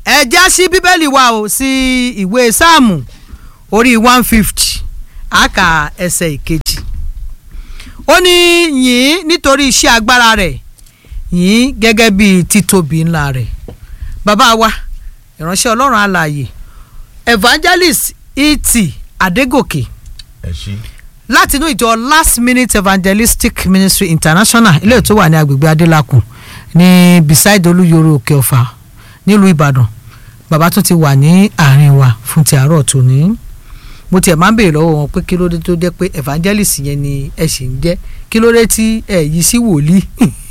ẹ já sí bíbélì wa o sí ìwé sáàmù orí one fifty àkà ẹsẹ̀ ìkejì ó ní yìn nítorí iṣẹ́ agbára rẹ̀ yìn gẹ́gẹ́ bí títóbi ńlá rẹ̀ bàbá wa ìránṣẹ́ ọlọ́run alààyè evangelist iti adégòkè ẹ ṣí. láti inú ìjọ last minute evangelistic ministry international ilé tó wà ní agbègbè adélakùn ní beside olúyọrọ òkè ọ̀fà nílùú ìbàdàn bàbá tún ti wà ní àárín wa fún ti àárọ̀ tòní mo tiẹ̀ máa ń béèrè lọ́wọ́ wọn pé kí ló dé tó jẹ́ pé evangelist yẹn ni ẹ sì ń jẹ́ kí ló dé tí ẹ yí sí wòlíì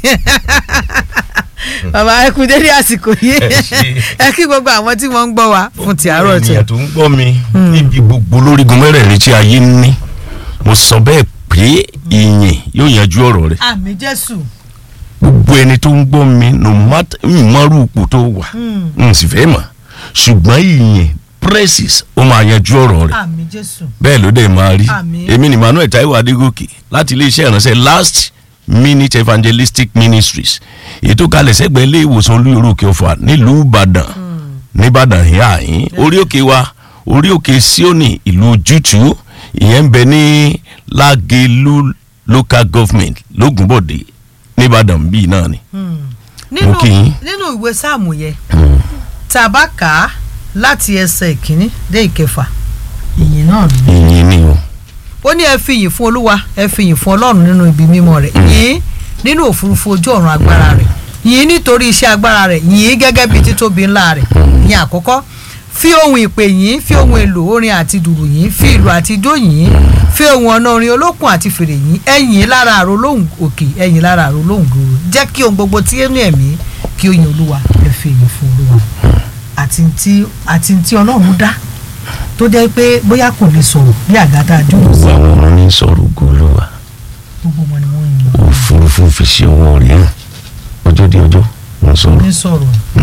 bàbá ẹ kú dédé àsìkò yìí Ẹ ṣé. ẹ kí gbogbo àwọn tí wọ́n ń gbọ́ wa fún ti àárọ̀ tòní. ènìyàn tó ń gbọ́ mi níbi gbogbo lórígun mẹ́rẹ̀ẹ̀rin tí ayé ń ní mo sọ bẹ́ẹ̀ pé ìyìn yóò yanjú ọ̀rọ̀ rẹ̀ àmì jésù gbogbo ẹni tó ń gbọ́ mi no matter ìmọ̀rú ipò tó wà n sì fẹ́ mọ̀ ṣùgbọ́n ìyìn praises ó máa yanjú ọ̀rọ̀ rẹ̀ àmì jésù bẹ́ẹ̀ ló dẹ̀ máa rí Àmín. èmi ni Emmanuel Taiwo Adégòkè láti iléeṣẹ́ ìránṣẹ́ last minute evangelistic ministries èyí tó kalẹ̀ sẹ́gbẹ̀ẹ́ ilé ìwòsàn olúyọ̀rọ̀ òkè ọ̀fà nílùú Ìbàdàn nìbàdàn yìí àyín orí òkè wa orí òkè Síónì ìlú ojútùú ìyẹn ń bẹ ní Lágelú local government lógúnbọ̀dé nìbàdàn bíi náà ni. nínú kí yín. nínú ìwé sáàmù yẹn tá a bá kà á láti ẹsẹ̀ ìkíní dé ìkẹfà ìyìn náà ni. ìyìn ni o ó ní ẹ fi ìyìn fún olúwa ẹ fi ìyìn fún ọlọ́run nínú ibi mímọ́ rẹ̀ yìn nínú òfurufú ojú ọ̀run agbára rẹ̀ yìn nítorí iṣẹ́ agbára rẹ̀ yìn gẹ́gẹ́ bí títóbi ńlá rẹ̀ yìn àkọ́kọ́ fi ohun ìpè yìn fi ohun èlò orin àti dùrù yìn fi ìlù àti ijó yìn fi ohun ọ̀nà orin olókùn àti fèrè yìn ẹ̀yìn lára àrò lóhùn òkè ẹ̀yìn lára àrò lóhùn gbòòrò jẹ́ kí ohun gbogbo tí ẹnu ẹ̀mí kí ó yin olúwa ẹ fi ìyìn fún olúwa àti tí àti tí ọlọ́run dá tó jẹ́ pé bóyá kò lè sọ̀rọ̀ bí àgàtà àjòyè sí gbogbo àwọn ọmọ ní sọ̀rọ̀ gòlúwa gbogbo wọn ni wọ́n ń yan òfurufú fi ṣe owó rẹ̀ hàn ọjọ́ di ọjọ́ wọn sọ̀rọ̀. ní sọ̀rọ̀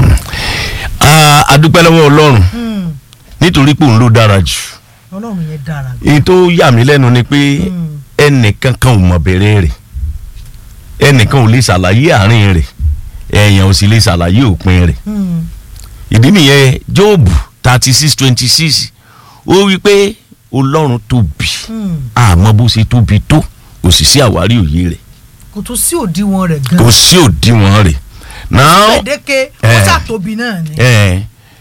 a a dúpẹ́ lọ́wọ́ ọlọ́run nítorí pé òun ló dára jù ọlọ́run yẹn dára èyí tó yà mí lẹ́nu ni pé ẹnìkan kan ò mọ̀ bẹ̀rẹ̀ rẹ̀ ẹnìkan ò lè ṣàlàyé àárín rẹ̀ èèyàn ò sì lè ṣàlàyé òpin rẹ̀ ìdí nìyẹn Jóòbù thirty six twenty six ó wí pé ọlọ́run tóbi àmọ́ bó ṣe tóbi tó kò sì sí àwárí òye rẹ̀ kò tún sí òdiwọ̀n rẹ̀ kò gan sí òdiwọ̀n rẹ̀ náà gbèdéke ó Eh. ṣàtóbi náà ni ẹ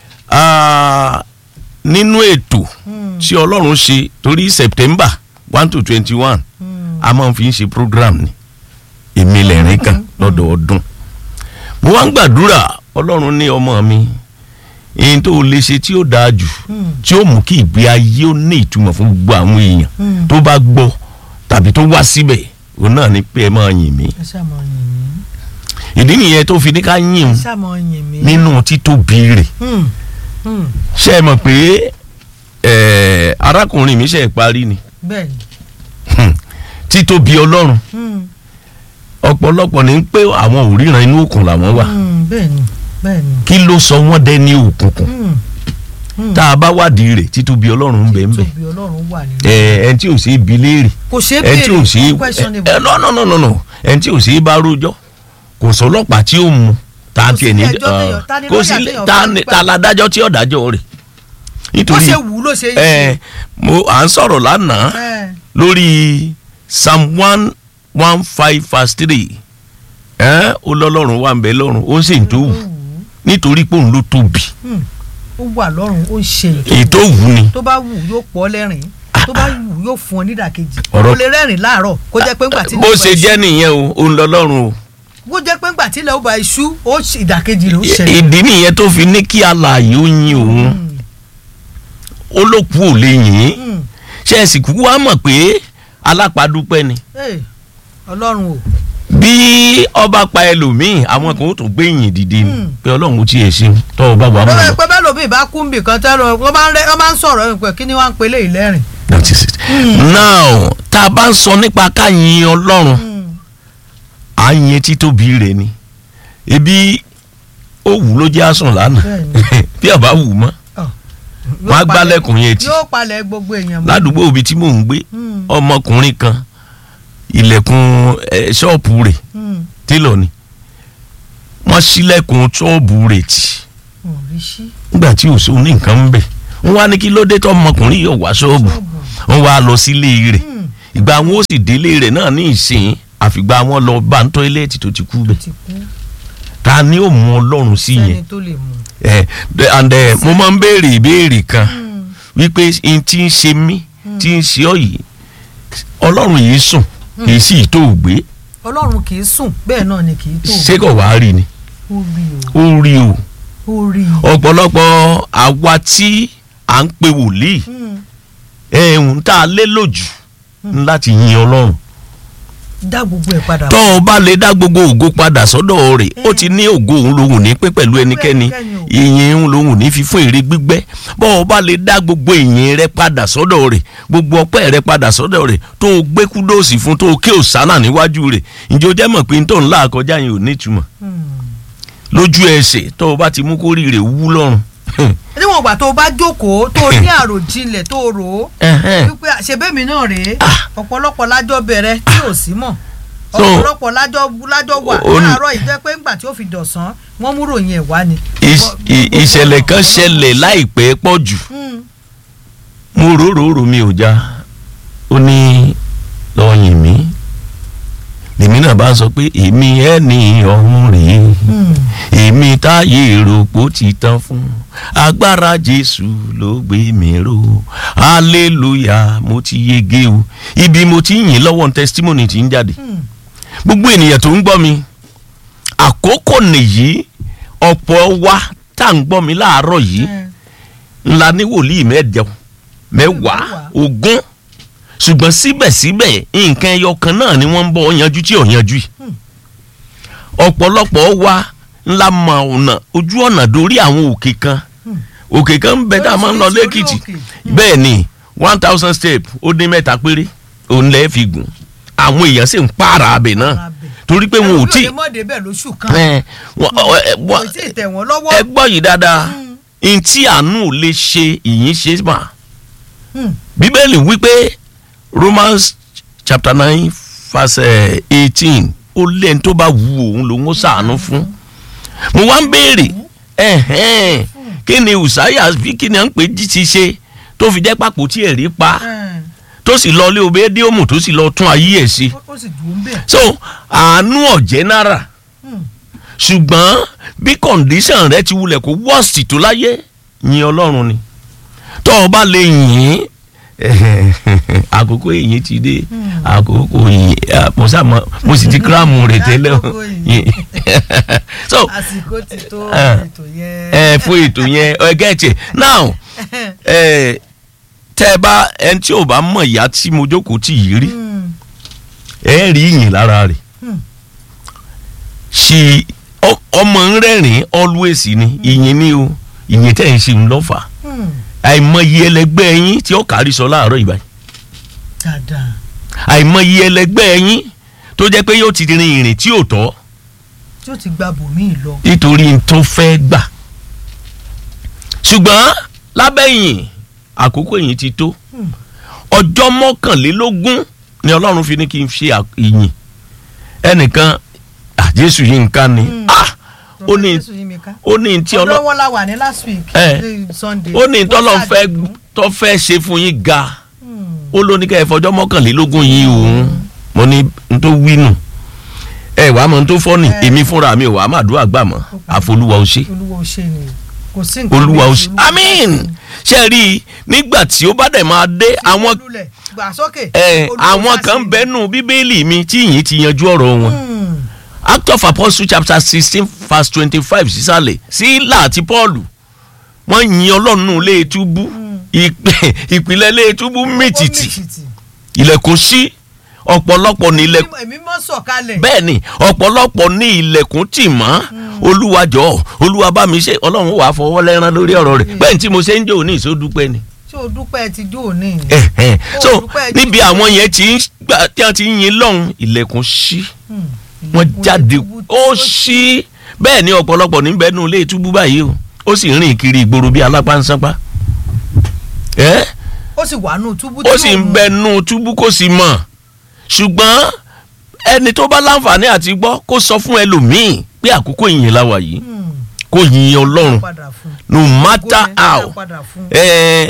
ah, nínú ètò tí ọlọ́run ṣe torí september one to twenty one a máa ń fi ń ṣe program ni èmi lẹ́rìn kan lọ́dọọdún mo wá ń gbàdúrà ọlọ́run ní ọmọ mi èyí tó lè ṣe tí ó dáa jù tí ó mú kí ìgbé ayé ó ní ìtumọ̀ fún gbogbo àwọn èèyàn tó bá gbọ́ tàbí tó wá síbẹ̀ òun náà ni pé ẹ máa yìn mí ẹ ṣàmọ yìn mí ìdí nìyẹn tó fi ní ká yìn ẹ òun ṣàmọ yìn mí nínú títóbi rẹ̀ Hmm. Hmm. ṣe é mọ̀ pé eh, arákùnrin mi ṣe é parí ni bẹ́ẹ̀ ni Hmm. títóbi ọlọ́run Hmm. ọ̀pọ̀lọpọ̀ ní pé àwọn ò ríran inú òkun làwọn wà Hmm. bẹ́ẹ̀ ni bẹ́ẹ̀ ni kí ló sọ wọ́n dẹ́ ní òkùnkùn Hmm. Hmm. tá a bá wádìí rẹ̀ títóbi ọlọ́run ń bẹ ń bẹ tóbi ọlọ́run wà nínú ẹ ẹni tí ò sí ibi léèrè kò ṣeé ẹni tí ò sí béèrè questionable ẹ no no no no no ẹni tí ò sí bá rójọ́ kò sọlọ́pàá tí ó mú tá a Kò tiẹ̀ sí ní ẹjọ́ téèyàn- ta ni kò lọ́ọ̀yà sí téèyàn ta fẹ́ ni- gbà? ta ládájọ́ tí ọ̀dájọ́ rẹ̀ bó nítorí ṣe wù ú ló ṣe ń ẹ ṣe mo à ń sọ̀rọ̀ lánàá Ẹ. lórí psalm one one five verse three ẹ ó lọ́lọ́run wà ń bẹ lọ́run ó sì ń tó wù nítorí pé òun ló tóbi Hmm. ó wà lọ́rùn ó ń ṣe èyí tó wù ni tó bá wù yóò pọ̀ lẹ́rìn tó bá wù yóò fún ọ nídàkejì Ọ̀rọ̀- ó lè rẹ́rìn láàárọ̀ kó jẹ́ pé ńgbà tí bó ilẹ̀ ó ṣe bá jẹ́ nìyẹn o òun lọ́lọ́run o iṣu- kó jẹ́ pé ńgbà tí ilẹ̀ ó bá iṣu ó ṣe ìdàkejì rẹ̀ ó ṣẹlẹ̀ ìdí nìyẹn tó fi ní kí alààyè ó yin òun ó ló kú ò lè yìn ín Hmm. ṣe é sì kúkú wá mọ̀ pé alápàdúpẹ́ ni Hey, ọlọ́run o bí ọba pa ẹlòmíì àwọn kan ó tún gbé yìn dìde ni Hmm. pé ọlọ́run ó tiẹ̀ ṣe tọ́ ọ bá wà mọ́ lọ́wọ́ lọ. pé bẹ́ẹ̀ lómi ìbá kú nbì kan tẹ́lẹ̀ wọ́n máa ń rẹ́- wọ́n máa ń sọ̀rọ̀ ẹ̀ pé kí ni wọ́n á ń pe léyìí lẹ́rìn. that is it. now tá a bá ń sọ nípa ká yin ọlọ́run à ń yin títóbi rẹ̀ ni ebi ó wù ló jẹ́ àsùn lánàá Bẹ́ẹ̀ni. bí àbá wù mọ́ Yóò wọ́n á palẹ̀- gbálẹ̀kùn yẹn tì yóò palẹ̀ gbogbo èèyàn mọ́. ládùúgbò ibi tí mò ń gbé Hmm. ọmọkùnrin kan ilẹ̀kùn eh, ṣọ́ọ̀pù rẹ̀ Hmm. télọ̀ ni wọ́n ṣílẹ̀kùn ṣọ́ọ̀bù rẹ̀ tì wọn ò rí sí. nígbà tí ò sóun ní nǹkan ń bẹ̀ wọ́n wá ní kí ló dé tó ọmọkùnrin yóò wá ṣọ́ọ̀bù wọ́n wá lọ sílé rẹ̀ ìgbà wọn ó sì délé rẹ̀ náà ní ìsìn àfìgbà wọn lọ bá ń tọ́ílẹ̀tì tó ti kú bẹ̀ ti kú ta ni ó mú ọlọ́run sí yẹn sẹ́ni tó lè mú. ẹ ẹ and ẹ mo máa ń béèrè ìbéèrè kan wípé n tí ń ṣe mí tí ń ṣe ọ yìí ọlọ́run yìí sùn kì í sì tó gbé ọlọ́run kì í sùn bẹ́ẹ̀ náà ni kì í tó. ṣé kò wá rí ni ó rí ó rí o o ó rí o. ọ̀pọ̀lọpọ̀ àwa tí à ń pe wòlíì Hmm. ẹ̀hún tá a lé lòjù láti yin ọlọ́run dá gbogbo ẹ̀ padà. tó o bá lè dá gbogbo ògo padà sọ́dọ̀ rẹ̀ ó ti ní ògo òun lòun ní pín pẹ̀lú ẹnikẹ́ni ẹnikẹ́ni o. ìyìn òun lòun ní fi fún èrè gbígbẹ́ bó o bá lè dá gbogbo ìyìn rẹ padà sọ́dọ̀ rẹ̀ gbogbo ọpẹ́ rẹ padà sọ́dọ̀ rẹ̀ tó o gbé kúdòsì fún tó o ké òsánà níwájú rẹ̀ ǹjẹ́ o jẹ́ mọ̀ pé n tó ń là kọjá yẹn ò ní ìtumọ̀ Hmm. lójú ẹsẹ̀ tó o bá ti mú kórìí rẹ̀ wú lọ́rùn. níwọ̀n ìgbà tó o bá jókòó tó o ní àròjinlẹ̀ tó o rò ó Ẹhẹ́n. wípé àṣebẹ́mi náà rèé Ah. ọ̀pọ̀lọpọ̀ lájọ́ bẹ̀rẹ̀ tí ò sí mọ̀ So, ọ̀pọ̀lọpọ̀ lájọ́ lájọ́ wà o- o ní- láàárọ̀ yìí jẹ́ pé ńgbà tí ó fi dọ̀sán wọ́n mú ròyìn ẹ̀ wá ni. Ìṣ- ì- ìṣẹ̀lẹ̀ kan ṣẹlẹ̀ láìpẹ́ pọ̀ jù Hmm. mo rororo mi ò já ó ní lọ́yìn mi lèmi náà bá sọ pé èmi ẹni ọ̀hún rèé Hmm. èmi táyé rògbò ti tán fún agbára jésù ló gbé mi ró hallelujah mo ti yege o ibi mo ti ń yìn lọ́wọ́ testimony ti ń jáde Hmm. gbogbo ènìyàn tó ń gbọ́ mi àkókò nìyí ọ̀pọ̀ wa tá à ń gbọ́ mi láàárọ̀ yìí Hmm. ńlá ní wòlíì mẹ́jọ mẹ́wàá Mẹ́wàá. ogún ṣùgbọ́n síbẹ̀síbẹ̀ nǹkan ẹyọ kan náà ni wọ́n ń bọ̀ yanjú tí ò yanjú yìí Hmm. ọ̀pọ̀lọpọ̀ wa ńlá mọ ọ̀nà ojú ọ̀nà dórí àwọn òkè kan Hmm. òkè kan ń bẹ tá a máa ń lọ Oríṣiríṣi orí lẹ́kìtì òkè. Hmm. bẹ́ẹ̀ ni one thousand step ó dín mẹ́ta péré òun lẹ́ẹ̀ fi gùn àwọn èèyàn sì ń pààrà abẹ náà Pààrà abẹ. torí pé wọn ò tí ẹlòmíì ò lè mọ̀dé bẹ́ẹ̀ lóṣù kan ẹ wọ́n- ọ- ẹ- kò wọ́n- tí ì tẹ̀ wọ́n lọ́wọ́. ẹ gbọ́ yìí dáadáa Hmm. ntí àánú ò lè ṣe ìyín ṣe mà Hmm. bíbélì wípé romans chapter nine verse eighteen ó lẹ́ni tó bá wù òun lòun ó ṣàánú fún mo wá ń béèrè ẹ̀hẹ́n, kí ni usaya bí kí ni à ń pè jí ti ṣe tó fi jẹ́ pàpò tí ẹ̀rí pa Hmm. tó sì lọ lé obédéòmù tó sì lọ tún ayé ẹ̀ ṣe ó ó sì dùn ún bẹ́ẹ̀. so àánú ọ̀jẹ́ náírà Hmm. ṣùgbọ́n bí condition rẹ ti wulẹ̀ kó worst tó láyé yin ọlọ́run ni tó o bá lè yìn àkókò ìyìn ti dé àkókò ìyìn ah, mo sá mọ mo sì ti kíráàmù rẹ tẹ́lẹ̀ o. Àkókò ìyìn. so àsìkò ti tó Ah. ètò yẹn. ẹ fún ètò yẹn ẹ gẹ́tì now ẹ tẹ́ ẹ bá ẹni tí ò bá mọ̀ ìyá tí mo jókòó tì yìí rí Hmm. ẹ rí ìyìn lára rẹ̀ Hmm. ṣì ọ- ọmọ ń rẹ́rìn always ni ìyìn ni o ìyìn tẹ̀ ń ṣe ń lọ́fà Hmm. àìmọye ẹlẹgbẹ́ yín tí ó kárí sọ láàárọ̀ ìbáyìí dáadáa. àìmọye ẹlẹgbẹ́ yín tó jẹ́ pé yóò ti rin ìrìn tí ò tọ́ tí ó ti gba bòmíì lọ. nítorí n tó fẹ́ gbà ṣùgbọ́n lábẹ́ ìyìn àkókò ìyìn ti tó Hmm. ọjọ́ mọ́kànlélógún ni ọlọ́run fi ní kí n ṣe à- ìyìn ẹnìkan ah, Jésù yìí nǹkan ni Hmm. ah ó ní Jésù yí mi ká. ó ní tí ọlọ́run ọlọ́wọ́ la wà ní last week. Eh. ní Sunday. ó ní tọ́lọ́ Wọ́n fẹ́ ṣàdìgún. tó fẹ́ ṣe fún yín ga Hmm. ó ló ní ká ẹ fọjọ́ mọ́kànlélógún yìí òun mo ní n tó wí nù ẹ wàá mọ n tó fọ́ ni Eh. èmi fúnra mi ò wàá má dúrà gbà mọ́ àfolúwa ó ṣe olúwa ò ṣe ni kò sí nǹkan olúwa ó méjì, ṣe olúwa àmín ṣe rí i nígbà tí ó bá dẹ̀ máa dé àwọn olúlẹ̀ gbà sókè. ẹ olúwa àwọn ṣàṣe kan ni. bẹ́nu bíbélì mi tí yìí ti yanjú ọ̀rọ̀ wọn Hmm. act of apostle chapter sixteen verse twenty-five sísàlẹ̀ sílà àti paul wọ́n yin ọlọ́run lé túbú ìpè- ìpìlẹ̀ lé túbú Ó mìtìtì mìtìtì. ilẹ̀kùn sí ọ̀pọ̀lọpọ̀ ní ilẹ̀kùn èmi mọ́ sọ̀kalẹ̀. bẹ́ẹ̀ ni ọ̀pọ̀lọpọ̀ ní ilẹ̀kùn tì mọ́ olúwa jọ̀ọ́ olúwa bá mi ṣe ọlọ́run wàá fọwọ́ lẹ́rán lórí ọ̀rọ̀ rẹ̀ bẹ́ẹ̀ ni tí mo ṣe ń jò ní ìsódúpẹ́ ni. ṣé o dúpẹ́ ti jó òní. Eh, eh. so Olùdúpẹ́ Jésù. níbi àwọn yẹn ti ń gbà tí wọ́n ti ń yin lọ́hùn ilẹ̀kùn sí Hmm. wọ́n Ilẹ̀kùn jáde túbú tí ó ṣí bẹ́ẹ̀ ni ọ̀pọ̀lọpọ̀ níbẹ̀ nù ilé túbú báyìí o ó sì rìn kiri ìgboro bíi alápánsánpá ẹ́ ó sì wà nù túbú tí ó sì ń òun- bẹ nù túbú kó sì mọ̀ ṣùgbọ́n ẹni tó bá láǹfààní àti gbọ́ kó sọ fún ẹlòmíì pé àkókò ìyìn la wà yìí Hmm. kó yin ọlọ́run padà fún no matter Ògo yẹn how dá padà fún. eh,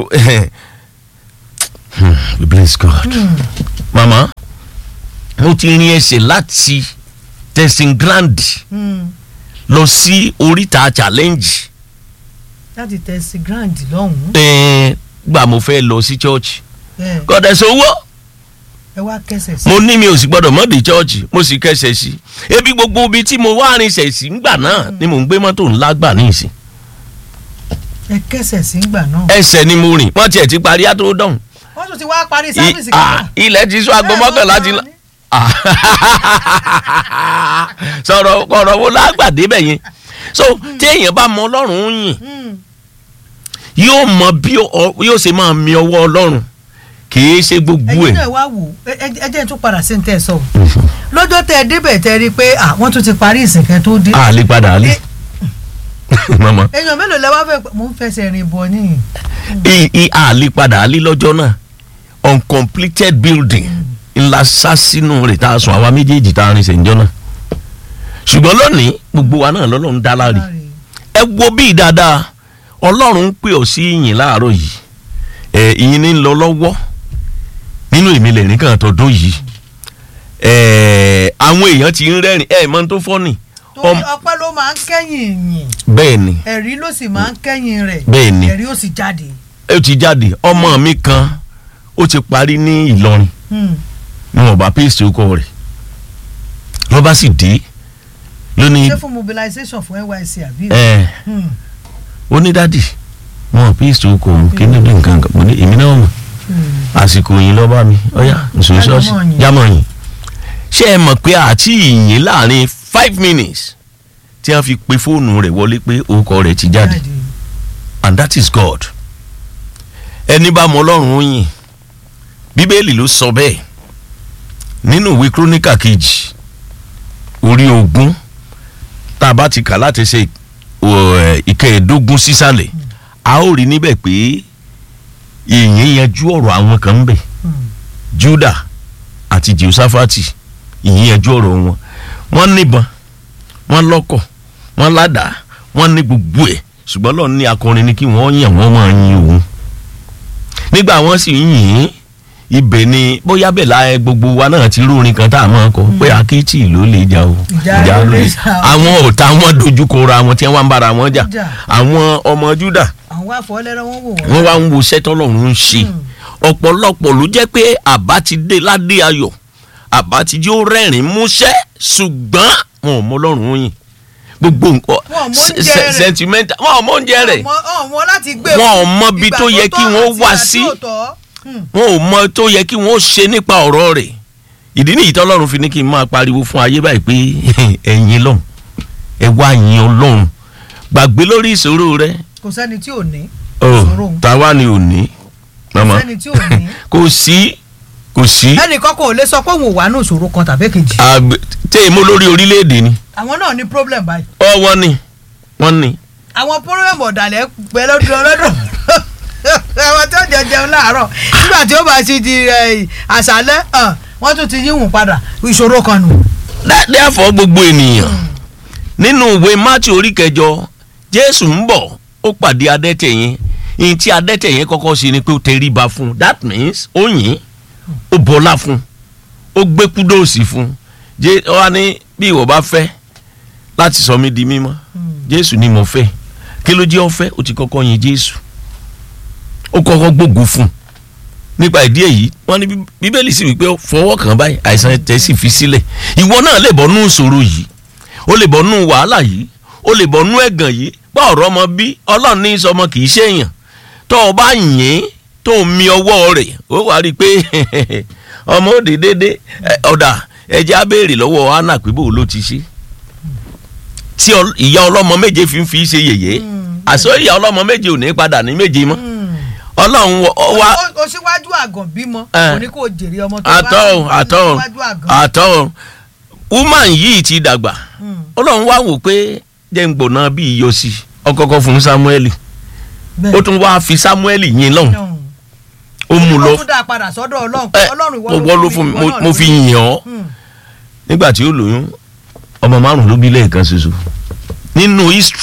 hmm, we bless God mama mo ti rin ẹsẹ̀ láti tẹ̀sìn grand Hmm. lọ sí oríta challenge láti tẹ̀sí grand lọ́hùn-ún eh, gbà mo fẹ́ lọ sí church ẹ kọ́dẹ̀ sówó ẹ wá kẹsẹ̀ sí mo ní mi ò sì gbọ́dọ̀ mọ́ dé church mo sì kẹsẹ̀ sí ebi gbogbo ibi tí mo wá rinṣẹ̀ sí ngbà náà ni mò ń gbé mọ́tò ńlá gbà ní ìsìn ẹ kẹsẹ̀ sí ńgbà náà ẹsẹ̀ ni mo rìn wọ́n tiẹ̀ ti parí àtó dọ̀hún wọ́n tún ti wá parí I- sáfìsì ah, kan ilẹ̀ ti sọ aago mọ́kànlá ti la Ah. sọ̀rọ̀ ọ̀rọ̀ wo lágbàdé bẹ̀ yẹn so tí èèyàn bá mọ ọlọ́run ń yìn yóò mọ bí ọ- yóò ṣe máa mi ọwọ́ ọlọ́run kì í ṣe gbogbo ẹ̀yin ẹ̀ náà wá wò ẹ ẹ- ẹ jẹ́ n tún padà sí ní tẹ́ ẹ sọ lọ́jọ́ tẹ́ ẹ débẹ̀ tẹ́ ẹ rí i pé ah, wọ́n tún ti parí ìsìnkẹ́ tó dé a lè padà lé mama èèyàn mélòó lẹ wá fẹ́ mò ń fẹsẹ̀ rìn bọ̀ níyìn i i a lè padà lé lọ́jọ́ náà uncompleted building ńlá sá sínú rẹ̀ tá a sùn àwa méjèèjì tá a rìn sẹ́ńjọ́ náà ṣùgbọ́n lónìí gbogbo wa náà lọ́lọ́run dá láre ẹ wo bí dáadáa ọlọ́run ń pè ọ́ sí ìyìn láàárọ̀ yìí ẹ ìyìn ní ń lọ lọ́wọ́ nínú èmi lẹ́rìn kan tọdún yìí ẹ àwọn èèyàn ti ń rẹ́rìn ẹ mọ tó fọ́nì torí ọpẹ́ ló máa ń kẹ́yìn yìn bẹ́ẹ̀ ni ẹ̀rí ló sì máa ń kẹ́yìn rẹ̀ Bẹ́ẹ̀ ni. ẹ̀rí ó sì jáde ó ti jáde ọmọ mi kan ó ti parí ní Ìlọrin Hmm. ni wọn bá pèsè ọkọ rẹ̀ ló bá sì dé lónìí ṣé fún mobilization fún NYSC àbí ẹ Hmm. ó ní dádì wọn pèsè ọkọ òun kí ní bí nǹkan kan mo ní èmi náà mọ̀ Hmm. àsìkò yìí lọ bá mi ọyá nsòwò Jámọ̀ ṣọ́ọ̀ṣì yìí. jámọ̀ yìí ṣé ẹ mọ̀ pé àti ìyìn láàrin five minutes tí wọ́n fi pe fóònù rẹ̀ wọlé pé orúkọ rẹ̀ ti jáde and that is God ẹni bá mọ ọlọ́run ó yìn bíbélì ló sọ bẹ́ẹ̀ nínú ìwé kíróníkà kejì orí ogún tá a bá ti kà láti ṣe ọ̀, ìkẹẹ̀ẹ́dógún sísàlẹ̀ a ó rí níbẹ̀ pé ìyìn yanjú ọ̀rọ̀ àwọn kan ń bẹ̀ Hmm. juda àti jehoshaphat ìyìn yanjú ọ̀rọ̀ wọn wọ́n níbọn wọ́n lọ́kọ̀ wọ́n ládàá wọ́n ní gbogbo ẹ̀ ṣùgbọ́n lọ́ọ̀ ní akọrin ni kí wọ́n yàn wọ́n máa yin òun nígbà wọ́n sì ń yìn ín ibẹ̀ ni bóyá bẹ́ẹ̀ la gbogbo wa náà ti rórin kan tá a máa kọ pé akéètì ló lè jà o Ìjà ló lè jà o. àwọn ọ̀tá wọn dojúkọ ra wọn tí wọ́n ń bára wọn jà Jà. àwọn ọmọ juda àwọn wá fọ́ lẹ́rọ wọn wò wọ́n. wọ́n wá ń wo iṣẹ́ tọ́lọ́run ń ṣe ọ̀pọ̀lọpọ̀ ló jẹ́ pé àbá ti dé ládé ayọ̀ àbá ti jẹ́ ó rẹ́rìn músẹ́ ṣùgbọ́n wọn ò mọ ọlọ́run yìn gbogbo nǹkan Wọn ò mọ oúnjẹ se- rẹ̀. sentimental wọn ò mọ oúnjẹ rẹ̀ ọmọ ọmọ láti gbé Wọn ò mọ ibi ìgbà tó yẹ tọ́ kí wọ́n àti wá ìgbà tí sí. ò tọ́. Hmm. wọn ò mọ tó yẹ kí wọ́n ṣe nípa ọ̀rọ̀ rẹ̀ ìdí nìyí tọ́lọ́run fi ní kí n máa pariwo fún ayé báyìí pé ẹ̀yin lọ́hùn ẹ wá yin ọlọ́run gbàgbé lórí ìṣòro rẹ kò sẹ́ni tí ò ní ọ ìṣòro òun. táwa ni ò ní kò mama sẹ́ni tí ò ní. kò sí kò sí ẹnìkan kò lè sọ pé òun ò wà ní ìṣòro kan tàbí kejì. àgbẹ̀ tẹ́ ẹ mú lórí orílẹ̀-èdè ni àwọn náà ní problem báyìí. ọ wọ́n ní wọ́n ní àwọn problem ọ̀dàlẹ̀ pẹ́ lọ́dún ọlọ́dún àwọn tí ó jẹ jẹun láàárọ̀ nígbà tí ó bá ti di eh, àṣálẹ́ hàn, wọ́n tún ti yíwùn padà ìṣòro kan nù. therefore gbogbo ènìyàn nínú ìwé mátì orí kẹjọ jésù ń bọ̀ ó pàdé adẹ́tẹ̀ yẹn ìyìn tí adẹ́tẹ̀ yẹn kọ́kọ́ ṣe ni pé ó tẹríba fún un that means ó yìn ó bọlá fún un ó gbé kúdòsì fún un jẹ́ ọ wá ní bí ìwọ bá fẹ́ láti sọ mí di mímọ́ jésù ni mo fẹ́ kí ló jẹ́ ọ fẹ́ ó ti kọ́kọ́ yin jésù ó kọ́kọ́ gbógun fún un nípa ìdí èyí wọ́n ní Bí- bíbélì sì wípé fọwọ́ kàn báyìí àìsàn tẹ̀ sì fi sílẹ̀ ìwọ náà lè bọ́ nú ìṣòro yìí ó lè bọ́ nú wàhálà yìí ó lè bọ́ nú ẹ̀gàn yìí bá ọ̀rọ̀ ọmọ bí ọlọ́run ní í sọmọ kì í ṣèyàn tó o bá yìn ín tó o mi ọwọ́ rẹ̀ ó wàá rí i pé ọmọ òde dédé ẹ, ọ̀dà ẹja á béèrè lọ́wọ́ hannah pé bó ló ti ṣe tí ọ- ìyá ọlọ́mọ méje fi ń fi ṣe yèyé àṣọ ìyá ọlọ́mọ méje ò ní padà ní méje mọ́ ọlọ́run wọ- ọ wá o o síwájú àgàn bímọ Eh. kò ní kó jèrè ọmọ tó bá àtọ́ bí àtọ́ síwájú àgàn. àtọ́ woman yìí ti dàgbà Hmm. ọlọ́run wá wò pé jẹ́ ń gbòná bí iyọ̀ sí i ọkọ̀ọ̀kọ̀ fún samuel Bẹ́ẹ̀. ó tún wá fi samuel yìn lọ́hùn Hmm. ó mú lọ ó tún dá a padà sọ́dọ̀ ọlọ́run ẹ ọlọ́run mo wọ́ ló fún mi mo- mo fi yìn. yìn ọ́ nígbà tí ó lóyún ọmọ márùn ló bí lẹ́ẹ̀kan ṣoṣo nínú history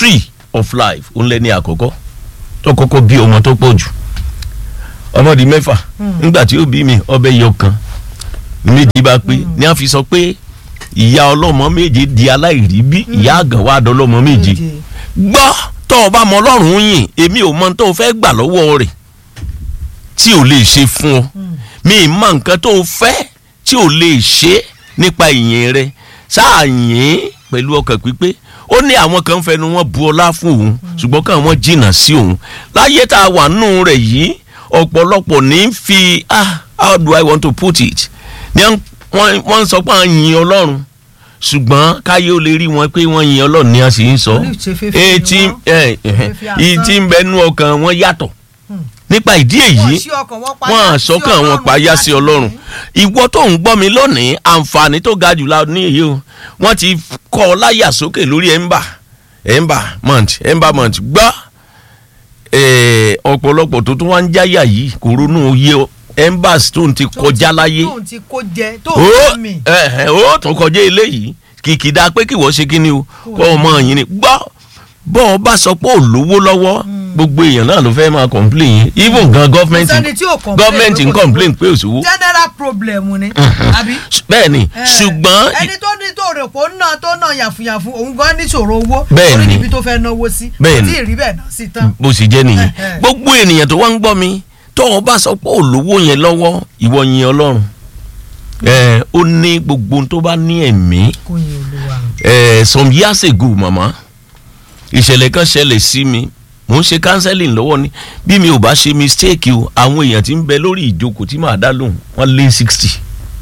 of life òun lẹ́ni àkọ́kọ́ tó kọ́kọ́ bí ọmọ tó pọ̀ jù ọmọ di mẹ́fà nígbà tí ó bí mi ọbẹ̀ yọ kan méjì bá pé ní a fi sọ pé ìyá ọlọ́mọ méje di aláìrí bí ìyá àgàn wà dọ́lọ́mọ méje gbọ́ tó o bá mọ ọlọ́run yìn èmi ò mọ tó o fẹ́ gbà lọ́wọ́ rẹ̀ tí ò lè ṣe fún ọ mi ì mọ nǹkan tó o fẹ́ tí ò lè ṣe nípa ìyìn rẹ sáà yìn pẹ̀lú ọkàn pípé ó ní àwọn kan fẹnu wọn bu ọlá fún òun ṣùgbọ́n kàn wọ́n jìnnà sí òun láyé tá a wà nù rẹ̀ yìí ọ̀pọ̀lọpọ̀ ní fi ah how do I want to put it ní wọ́n wọ́n sọ pé à ń yin ọlọ́run ṣùgbọ́n káyé ó lè rí wọn pé wọ́n yin ọlọ́run ní a sì ń sọ etí ìtì ń bẹnu ọkàn wọn yàtọ̀ nípa ìdí èyí wọ́n àsọkàn wọn payá sí ọlọ́run ìwọ tó ń gbọ́ mi lónìí àǹfààní tó ga jù la ní èyí o wọ́n ti kọ́ ọ láyà sókè lórí ẹ̀ńbà ẹ̀ńbà month ẹ̀ńbà month gbọ́ ọ̀pọ̀lọpọ̀ tó tún wá ń jáyà yìí kò ronú oyè embas tó ń ti kọjá láyé tó ń ti kó jẹ tó ń mi. ó tún kọjá eléyìí kìkìdá pé kí wọ́n ṣe kí ni o kọ́ ọmọ yìí ni gbọ́ bọ́ ọ bá sọ pé ò lówó lọ́wọ́ gbogbo èèyàn náà ló fẹ́ máa complain yẹn even gan gọ́ọ̀mẹ̀ntì gọ́ọ̀mẹ̀ntì ń complain pé òṣòwò. general problem ni àbí. bẹ́ẹ̀ ni ṣùgbọ́n. ẹni tó ní tó rè pò náà tó náà yàfùyàfù òun gan ní ṣòro owó bẹ́ẹ̀ ni orí níbi tó fẹ́ náwó sí bẹ́ẹ̀ ni tí ì rí bẹ́ẹ̀ náà sí tán. bó sì jẹ́ nìyẹn gbogbo ènìyàn tó wá ń gbọ́ mi tó o bá sọ pé ò lówó yẹn lọ́wọ́ ìwọ yin ọlọ́run ẹ ó ní gbogbo tó bá ní ẹ̀mí kò yin olúwa. ẹ some years ago mama ìṣẹ̀lẹ̀ kan ṣẹlẹ̀ sí mi mò ń ṣe counseling lọ́wọ́ ni bí mi ò bá ṣe mistake o àwọn èèyàn tí ń bẹ lórí ìjókòó tí màá dá lóhùn wọ́n lé sixty